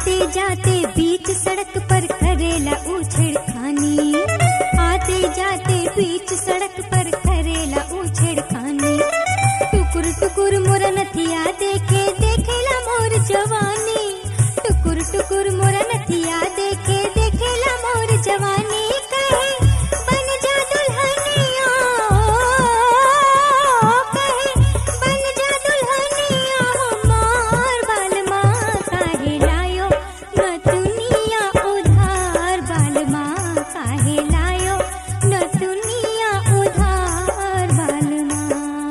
आते जाते बीच सड़क पर करेला उछेड़ खानी आते जाते बीच सड़क पर करेला उछेड़ खानी टुकुर टुकुर मोर नथिया देखे देखेला मोर जवानी टुकुर टुकुर मोर नथिया देखे देखेला मोर जवानी कहे बन जा दुल्हनिया कहे बन जा दुल्हनिया हमार बालमा काहे लायो न दुनिया उधार बालमा काहे लायो न दुनिया उधार बालमा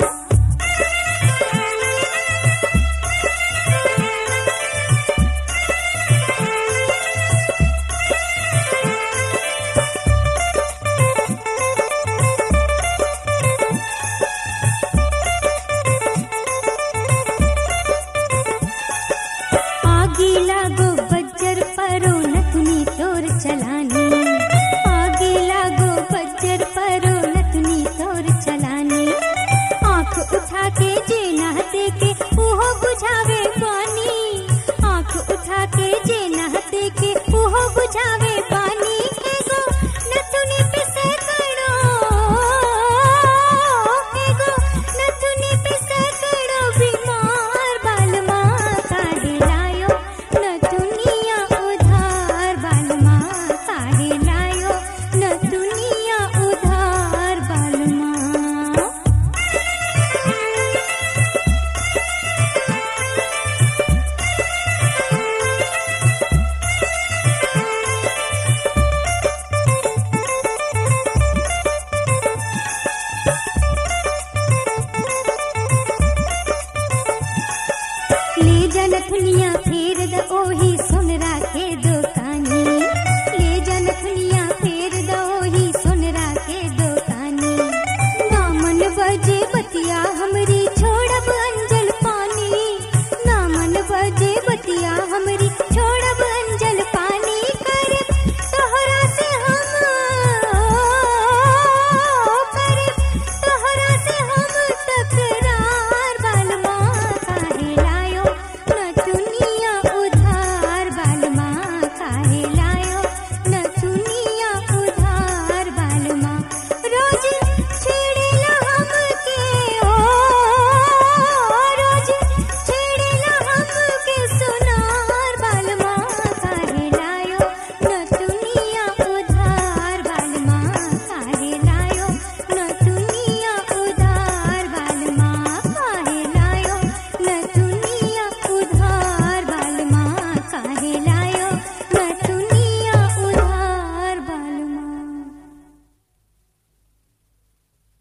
आगी लागो बज्जर परो नथुनी तोर चलानी आगी लागो बज्जर परो नथुनी तोर चलानी आंख उठा के जे ना देखे उहो बुझावे पानी आंख उठा के जे ना देखे उहो बुझावे पानी एगो नथुनी पे सैकड़ो एगो नथुनी पे सैकड़ो बीमार बालमा काहे लायो न दुनिया उधार बालमा काहे लायो न दुनिया उधार बालमा ले जन दुनिया फेर द ओही सो